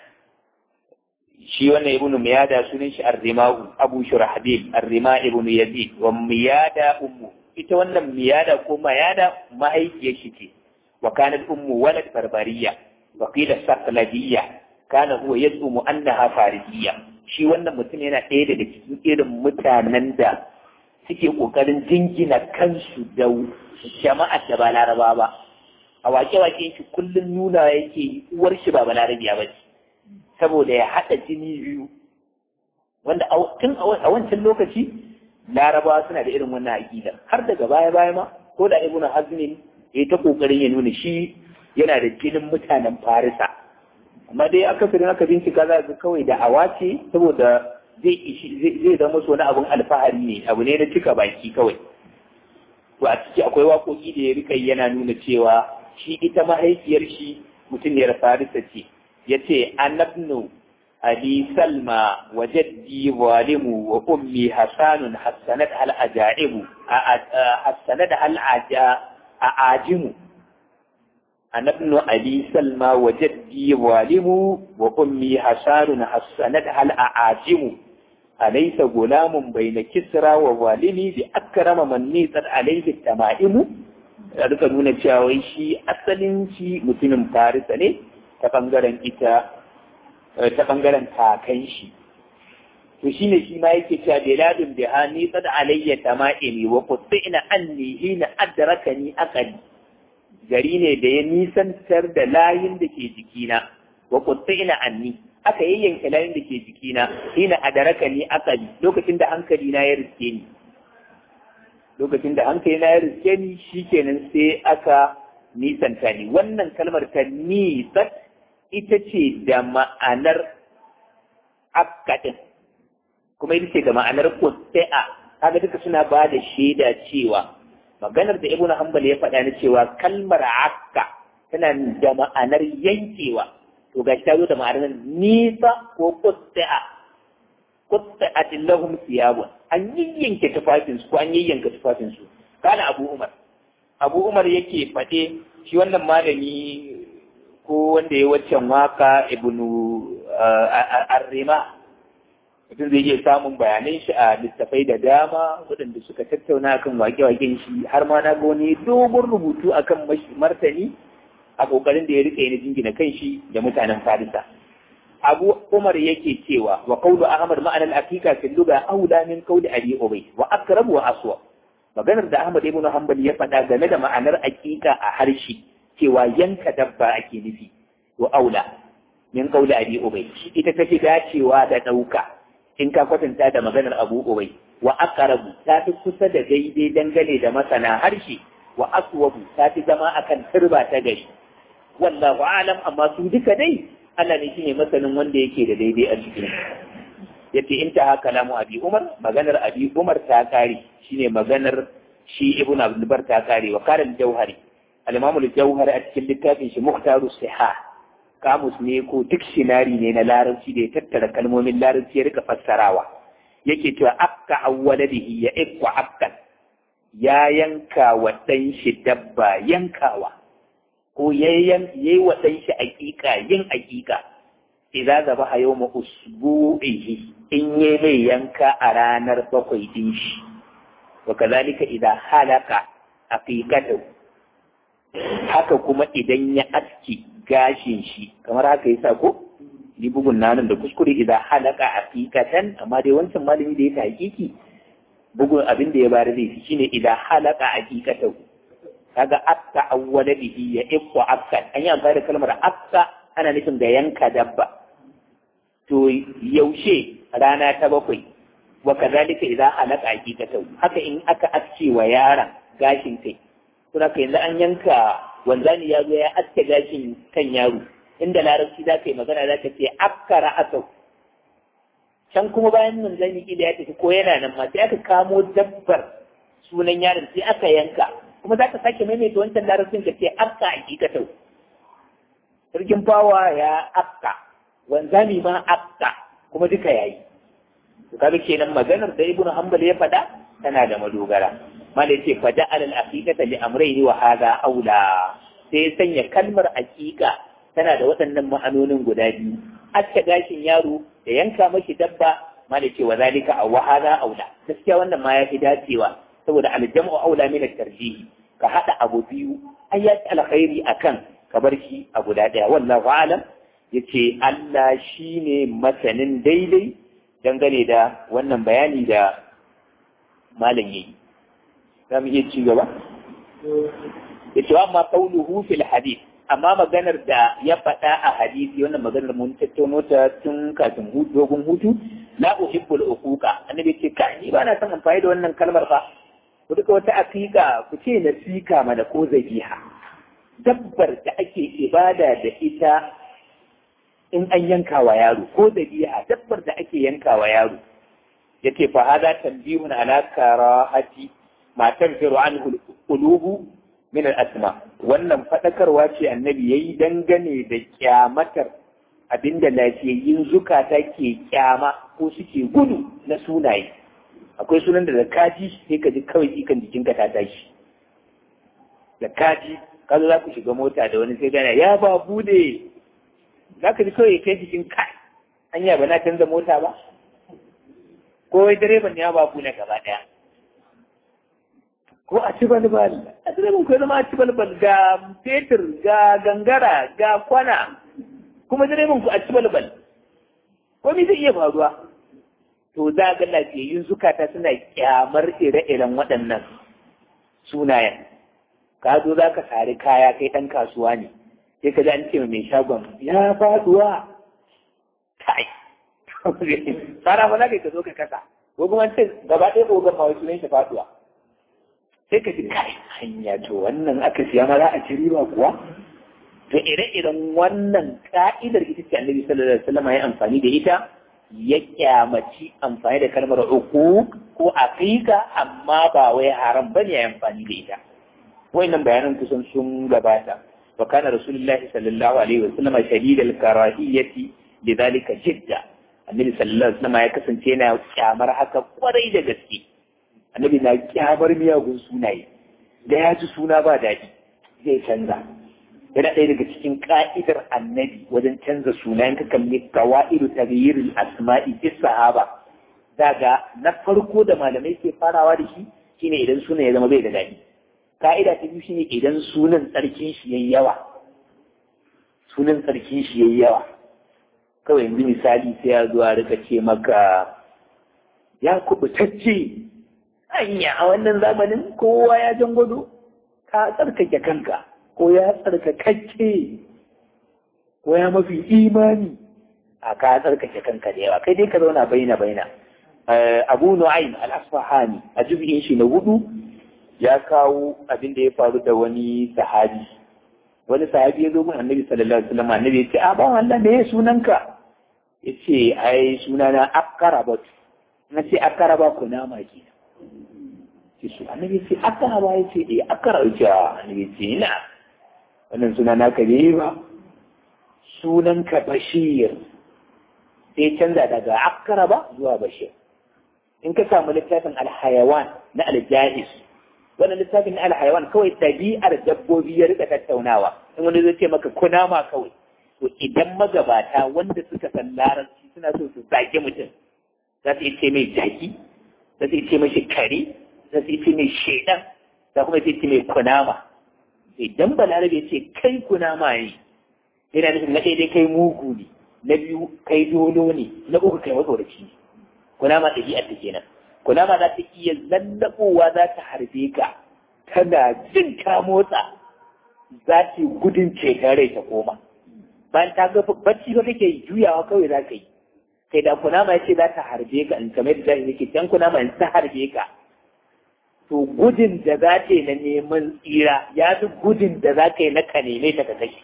shi wannan ibnu miyada sunan shi ar-rimahu abu shurahbil ar-rima ibnu yazid wa miyada ummu ita wannan miyada ko mayada mahaifiyar shi ce wa kanat ummu walad barbariya wa qila saqladiyya kana huwa yaz'umu annaha farisiyya shi wannan mutum yana ɗaya daga cikin irin mutanen da suke kokarin jingina kansu da jama'a da ba laraba ba a wake-wake shi kullum nuna yake uwar shi ba balarabiya ba ce saboda ya haɗa jini biyu wanda tun a wancan lokaci larabawa suna da irin wannan aƙida har daga baya-baya ma ko da ibn hazmin ya ta kokarin ya nuna shi yana da jinin mutanen farisa amma dai akasarin aka bincika za ga kawai da awa ce saboda zai zama su wani abun alfahari ne abu ne na cika baki kawai to a ciki akwai waƙoƙi da ya rika yana nuna cewa shi ita mahaifiyar shi mutumiyar farisa ce ya ce annabnu abi salma wa jaddi zalimu wa ummi hasanun hassanat hal ajaibu hassanat hal ajimu annabnu abi salma wa jaddi zalimu wa ummi hasanun hassanat hal ajimu أليس غلام بين كسرى ووالمي بأكرم من نيست عليه التمائم duka nuna cewa shi asalin shi mutumin farisa ne ta bangaren ita ta bangaren kakan shi to shine shi ma yake cewa biladun biha ni sad alayya tama'imi wa quttina anni hina adrakani aqali gari ne da ya nisantar da layin da ke jikina wa quttina anni aka yayyanke layin da ke jikina hina adaraka ni akali lokacin da hankali na ya riske ni lokacin da hankali na ya riske ni shikenan sai aka nisanta ni wannan kalmar ta nisat ita ce da ma'anar akadin kuma ita ce da ma'anar kutsai'a kaga duka suna ba da shaida cewa maganar da ibnu hanbal ya faɗa na cewa kalmar akka tana da ma'anar yankewa to ga ta zo da ma'anar nisa ko kutta'a kutta'atin lahum siyabun an yayyanke tufafin su ko an yayyanka tufafin su kana Abu Umar Abu Umar yake fade shi wannan malami ko wanda ya waccan waka ibnu Arrima mutum zai iya samun bayanan shi a littafai da dama waɗanda suka tattauna kan wake-waken shi har ma na ga wani dogon rubutu akan martani a kokarin da ya rike ni jingina kan shi da mutanen Farisa. Abu Umar yake cewa wa qawlu Ahmad ma'anar hakika fil lugha aula min qawli Abi Ubay wa aqrab wa aswa. Maganar da Ahmad ibn Hanbal ya faɗa game da ma'anar hakika a harshe cewa yanka dabba ake nufi wa aula min qawli Abi Ubay ita ta fi dacewa da ɗauka in ka kwatanta da maganar Abu Ubay wa aqrabu ta fi kusa da daidai dangane da masana harshe wa aswabu ta fi zama akan turba ta gari wallahu alam amma su duka dai Allah ne shine masanin wanda yake da daidai a cikin yace in ta kalamu abi umar maganar abi umar ta kare shine maganar shi ibnu abdul bar ta kare wa karal jauhari al-imam al-jauhari a cikin littafin shi muhtaru sihah kamus ne ko dictionary ne na larabci da ya tattara kalmomin larabci ya rika fassarawa yake cewa akka awwaladihi ya ikwa akkan ya yanka wa ɗan shi dabba yankawa ko ya yi wa ɗan shi aƙiƙa yin aƙiƙa idza zaba a yau ma usbu'ihi in yi mai yanka a ranar bakwai din shi wa kazalika idan halaka aqiqatu haka kuma idan ya aski gashin shi kamar haka yasa ko ni bugun nanan da kuskure idan halaka aqiqatan amma dai wancan malami da ya ta hakiki bugun abin da ya bari zai fi shine idan halaka aqiqatu kaga akka awwala bihi ya ikwa akka an yi amfani da kalmar akka ana nufin da yanka dabba to yaushe rana ta bakwai wa kazalika idan halaka aqiqatu haka in aka aske wa yaron gashin kai to haka yanzu an yanka wanzani ya zo ya aske gashin kan yaro inda larabci za ka yi magana za ka ce akka ra'asau can kuma bayan manzani kila ya tafi ko yana nan ma sai aka kamo dabbar sunan yaron sai aka yanka kuma za ka sake maimaita wancan larabcin ka ce akka hakikatau sarkin fawa ya akka wanzami ma akka kuma duka yayi to kaga kenan maganar da ibnu hanbal ya faɗa tana da madogara mala yace fa ja'al al aqiqata li amrayni wa hadha aula sai ya sanya kalmar aqiqa tana da waɗannan ma'anonin guda biyu aska gashin yaro da yanka mashi dabba mala yace wa zalika aw hadha aula gaskiya wannan ma ya fi dacewa saboda aljamu aula min at-tarjih ka hada abu biyu ayat alkhairi akan ka bar shi a guda daya wallahu alam yace Allah shine masanin daidai dangane da wannan bayani da malam yayi za mu iya ci gaba yace wa amma qawluhu fil hadith amma maganar da ya faɗa a hadisi wannan maganar mun tattauno ta tun kafin dogon hutu la uhibbul uquqa annabi ce ka ni ba na son amfani da wannan kalmar fa ku duka wata aqiqa ku ce nasika mana ko zabiha dabbar da ake ibada da ita in an yanka wa yaro ko zabiha dabbar da ake yanka wa yaro yace fa hada tanbihun ala karahati ma tanfiru anhu qulubu min al-asma wannan fadakarwa ce annabi yayi dangane da kyamatar abinda lafiyayyin zukata ke kyama ko suke gudu na sunaye akwai sunan da da kaji sai ka ji kawai ikan jikinka ta tashi da kaji ka zo za ku shiga mota da wani sai gana ya ba bude za ka ji kawai kai jikin kai anya ba na canza mota ba ko wai direban ya ba bude gaba daya ko a ci balbal a direban ko zama a ci balbal ga fetur ga gangara ga kwana kuma direban ku a ci balbal ko me zai iya faruwa to za ga lafiyayyun zukata suna kyamar ire-iren waɗannan sunayen ka zo za ka sari kaya kai ɗan kasuwa ne sai ka ji an ce mai shagon ya faduwa kai fara fa za ka zo ka kasa ko kuma ce gaba ɗaya ko gama wasu ne shi faduwa sai ka ji kai hanya to wannan aka siya ma za a ci riba kuwa to ire-iren wannan ka'idar ita ce annabi sallallahu alaihi wasallam ya amfani da ita ya kyamaci amfani da kalmar uku ko aqiqa amma ba wai haram bane ya amfani da ita wayannan bayanan kusan sun gabata wa kana rasulullahi sallallahu alaihi wasallam shadid al-karahiyati lidhalika jidda annabi sallallahu alaihi wasallam ya kasance yana kyamar haka kwarai da gaske annabi na kyamar miyagun sunaye da ya ji suna ba daɗi zai canza yana ɗaya daga cikin ka'idar annabi wajen canza sunayen ka kalli qawaidu taghyir al-asma'i fi sahaba daga na farko da malamai ke farawa da shi shine idan suna ya zama bai da daɗi ka'ida ta biyu shine idan sunan tsarkin shi yayi yawa sunan tsarkin shi yayi yawa kawai yanzu misali sai ya zo a rika ce maka ya kubutacce anya a wannan zamanin kowa ya jan gwado ka tsarkake kanka ko ya tsarkakakke ko ya mafi imani a ka tsarkake kanka da yawa kai dai ka zauna baina baina abu nu'aym al-asfahani a juz'in shi na hudu ya kawo abin da ya faru da wani sahabi wani sahabi ya zo mun annabi sallallahu alaihi wasallam annabi ya ce a bawan Allah me sunanka ya ce ai sunana akarabat na ce akaraba ku nama ke ce su annabi ce akaraba ya ce eh akara ya ce annabi ce ina wannan suna naka ne ba sunanka bashir sai canza daga akaraba zuwa bashir in ka samu littafin alhayawan na aljahis wannan littafin na alhayawan kawai ɗabi'ar dabbobi ya rika tattaunawa in wani zai ce maka kunama kawai to idan magabata wanda suka san larabci suna so su zage mutum za su ce mai jaki za su ce mai kare za su ce mai shaidan za kuma su ce mai kunama idan balarabe ce kai kunama ne yana nufin na ɗaya kai mugu ne na biyu kai dolo ne na uku kai matsoraci ne kunama ɗabi'ar ta kenan kunama za ta iya lallaɓowa za ta harbe ka tana jin ka motsa za ta gudun ceton rai ta koma bayan ta ga bacci ba kake juyawa kawai za ka yi kai da kunama ya ce za ta harbe ka in kamar da yake can kunama in ta harbe ka to gudun da za ta yi na neman tsira ya fi gudun da za ka yi na ka neme ta ka kashe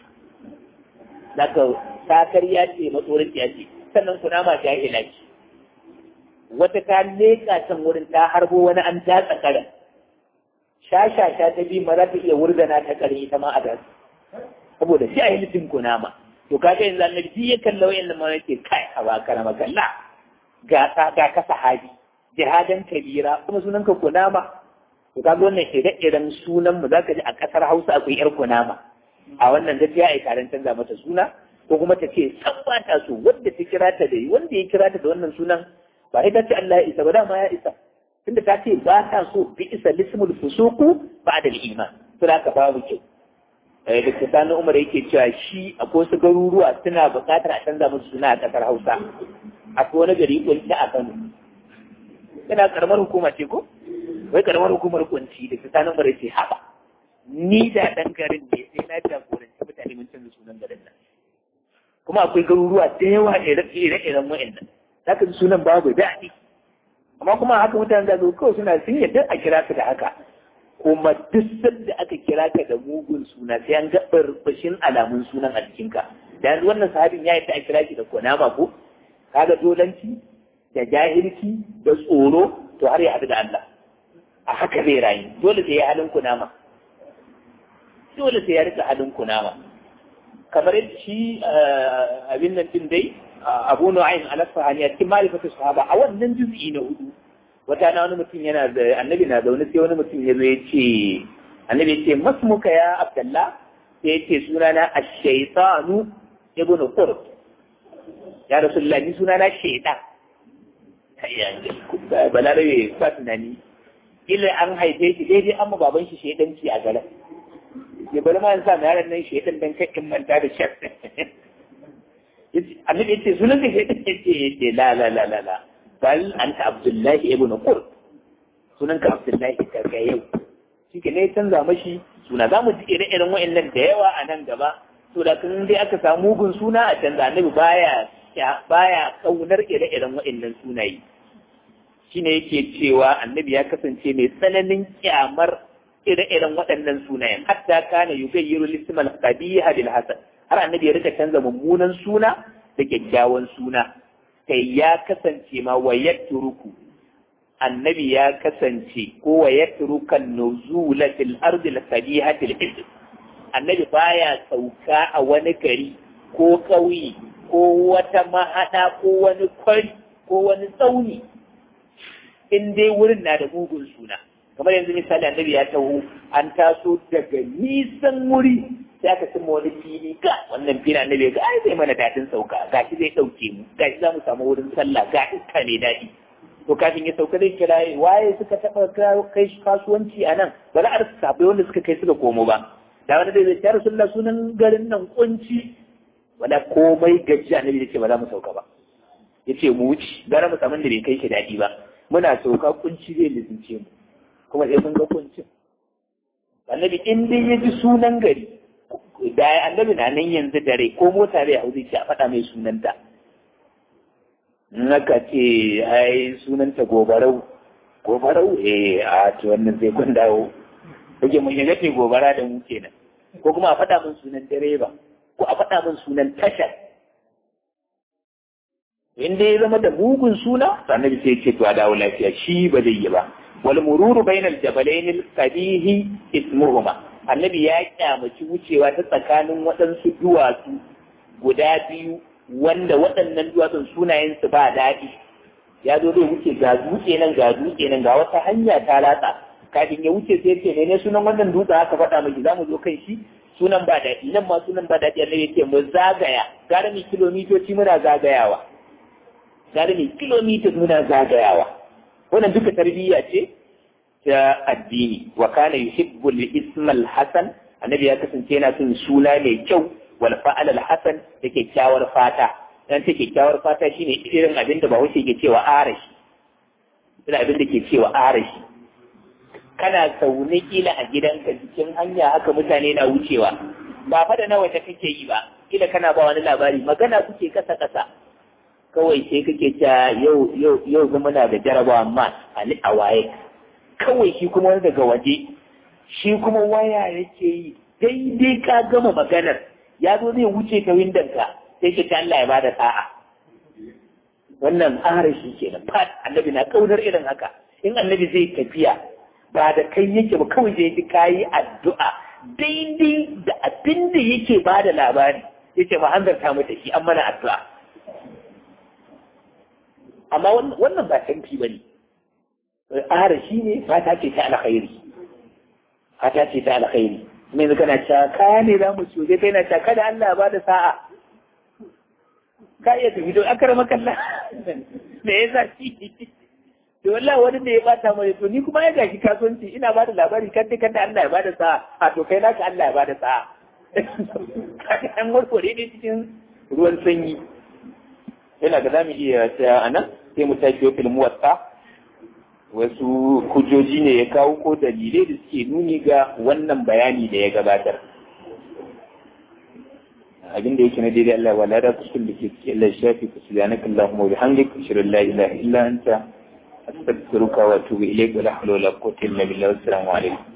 za ka sakar ya ce matsorin ya ce sannan kunama ta yi ce wata ta leƙa can wurin ta harbo wani an datsa karen sha-sha-sha ta bi ma za ta iya wurgana ta kare ita ma a dasu saboda shi a yi nufin kunama to kaga yanzu annabi ya kalla wayan da mana ce kai a ba karama kalla ga ta ga ka sahabi jihadan kabira kuma sunan ka kunama to kaga wannan ire-iren sunan mu zaka ji a kasar Hausa akwai yar kunama a wannan gaskiya ai taron canza mata suna ko kuma ta ce san ba ta so wanda ta kira ta da wanda ya kira ta da wannan sunan ba ita ce Allah ya isa ba dama ya isa tunda ta ce ba ta so bi isa lismul fusuku ba da iman to da ka babu kyau da kusanin umar yake cewa shi a wasu garuruwa suna buƙatar a canza musu suna a ƙasar hausa akwai wani gari kunci a kano yana karamar hukuma ce ko wai karamar hukumar kunci da kusanin umar yake haɓa ni da ɗan garin ne sai na jagoranci mutane mun canza sunan garin nan kuma akwai garuruwa da yawa ire-iren wa'annan za ka ji sunan babu daɗi amma kuma haka mutane da kawai suna sun yadda a kira ka da haka kuma duk sanda aka kira ka da mugun suna sai an ga barbashin alamun sunan a jikinka da yanzu wannan sahabin ya yadda a kira shi da konama ko kaga dolanci da jahilci da tsoro to har ya haɗu da Allah a haka zai rayu dole sai ya halin kunama dole sai ya rika halin kunama kamar yadda shi abin nan din dai abu nu'aym al-asfahani a cikin ma'rifatu sahaba a wannan juz'i na hudu wata na wani mutum yana da annabi na zaune sai wani mutum ya zo ya ce annabi ya ce masmuka ya abdullah sai ya ce sunana ash-shaytanu ibn qurb ya rasulullah ni sunana shaytan balarabe ba tunani ila an haife shi daidai an ma baban shi shaidanci a garin ya bari ma sa na yaran nan shaidan dan kai in manta da shek annabi yace sunan ka shaidan yace yace la la la la la bal anta abdullahi ibn qur sunan ka abdullahi daga yau shike ne canza mashi suna zamu ji ire-iren wa'annan da yawa a nan gaba to da kan dai aka samu mugun suna a canza annabi baya baya kaunar ire-iren wa'annan sunaye shine yake cewa annabi ya kasance mai tsananin kyamar ire-iren waɗannan sunayen hatta kana yugayyiru lismal qabiha bil hasan har annabi ya rika canza mummunan suna da kyakkyawan suna kai ya kasance ma wa yatruku annabi ya kasance ko wa yatruka nuzula fil ardi al qabihati al ism annabi baya sauka a wani gari ko ƙauye ko wata mahada ko wani kwari ko wani tsauni in dai wurin na da mugun suna kamar yanzu misali annabi ya taho an taso daga nisan wuri sai aka cimma wani fili ga wannan fili annabi ga ai zai mana dadin sauka gashi zai dauke mu gashi za mu samu wurin sallah ga iska mai daɗi to kafin ya sauka zai kira waye suka taɓa kai kasuwanci a nan ba za a rasa sabai wanda suka kai suka komo ba da wani zai zai rasulullah sunan garin nan kunci wala komai gaji annabi ya ce ba za mu sauka ba ya ce mu wuce gara mu samu da bai kai shi daɗi ba muna sauka kunci zai lizince mu kuma sai mun ga kuncin annabi in dai ya ji sunan gari da annabi na nan yanzu dare ko mota zai hau zai ce a faɗa mai sunanta in aka ce ai sunanta gobarau gobarau eh a to wannan sai kun dawo kake mun yaga ce gobara da mu kenan ko kuma a faɗa min sunan direba ko a faɗa min sunan tashar in dai ya zama da mugun suna annabi sai ce to a dawo lafiya shi ba zai yi ba wal mururu bainal jabalain al qabihi ismuhuma annabi ya kyamaci wucewa ta tsakanin waɗansu duwatsu guda biyu wanda waɗannan duwatsun sunayen su ba daɗi ya zo zai wuce ga dutse nan ga dutse nan ga wata hanya ta latsa kafin ya wuce sai ce ne sunan wannan dutsen aka faɗa miki za mu zo kan shi sunan ba daɗi nan ma sunan ba daɗi annabi ya ce mu zagaya gara mi kilomitoci muna zagayawa tare da kilomita muna zagayawa wannan duka tarbiyya ce ta addini wa kana yuhibbu al-ism al-hasan annabi ya kasance yana son suna mai kyau wal fa'al al-hasan da kyakkyawar fata dan ta kyakkyawar fata shine irin abin da Bahaushe ke cewa arashi irin abin da ke cewa arashi kana zaune kila a gidanka cikin hanya haka mutane na wucewa ba fa da nawa ta kake yi ba kila kana ba wani labari magana kuke kasa kasa kawai sai kake ta yau yau yau zama na da jarabawa ma ali a waye kawai shi kuma wani daga waje shi kuma waya yake yi daidai ka gama maganar ya zo zai wuce ta windon ka sai ke ta Allah ya bada sa'a wannan arashi kenan fat annabi na kaunar irin haka in annabi zai tafiya ba da kai yake ba kawai zai ji kayi addu'a daidai da abin da yake bada labari yace ma hanzarta mata shi an mana addu'a amma wannan ba canfi ba ne ƙara shi ne fata ce ta alkhairi fata ce ta alkhairi mai zuka na cewa kaya ne za mu ciwo kai na cewa kada Allah ba da sa'a ka iya tafi don akara makalla me yasa shi to wallahi wani da ya bata mai to ni kuma ya gashi kasuwanci ina ba da labari kan dai kada Allah ya ba da sa'a a to kai naka Allah ya ba da sa'a kaga an warware ne cikin ruwan sanyi yana ga zamu iya tsaya a nan sai mu tashi fil muwatta wasu hujjoji ne ya kawo ko dalilai da suke nuni ga wannan bayani da ya gabatar abin da yake na daidai Allah wala da kusur da ke cikin Allah shafi ku subhanaka Allahumma wa bihamdika ashhadu an la ilaha illa anta astaghfiruka wa atubu ilayk wa la hawla wa la quwwata illa billah assalamu alaikum